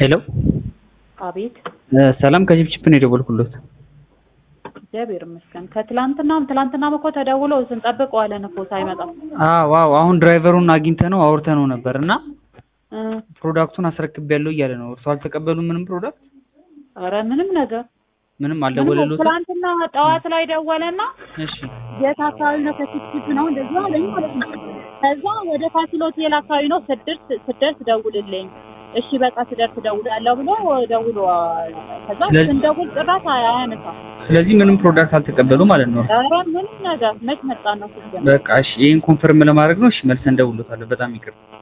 ሄሎ አቤት ሰላም ከጅብጅብ ነው የደወልኩሎት። እግዚአብሔር ይመስገን። ከትላንትናም ትላንትናም እኮ ተደውሎ ስንጠብቅ ዋለን እኮ ሳይመጣ። አዎ አዎ አሁን ድራይቨሩን አግኝተነው አውርተነው ነበር እና እ ፕሮዳክቱን አስረክቤያለሁ እያለ ነው። እርሱ አልተቀበሉም ምንም ፕሮዳክት ኧረ ምንም ነገር ምንም ምንም አልደወለሎትም? ትላንትና ጠዋት ላይ ደወለና እሺ የት አካባቢ ነው ከችፕችፕ ነው እንደዚህ አለኝ ማለት ነው። ከዛ ወደ ፋሲል ሆቴል አካባቢ ነው ስደርስ ስደርስ ደውልልኝ። እሺ በቃ ስደርስ ደውላለሁ ብሎ ደውሎ ከዛ ስለዚህ- ስንደውል ጭራሽ አያነሳም። ስለዚህ ምንም ፕሮዳክት አልተቀበሉ ማለት ነው። ኧረ ምንም ነገር መች መጣ ነው ስልክ በቃ እሺ ይሄን ኮንፈርም ለማድረግ ነው። እሺ መልሰን እንደውሎታለን። በጣም ይቅር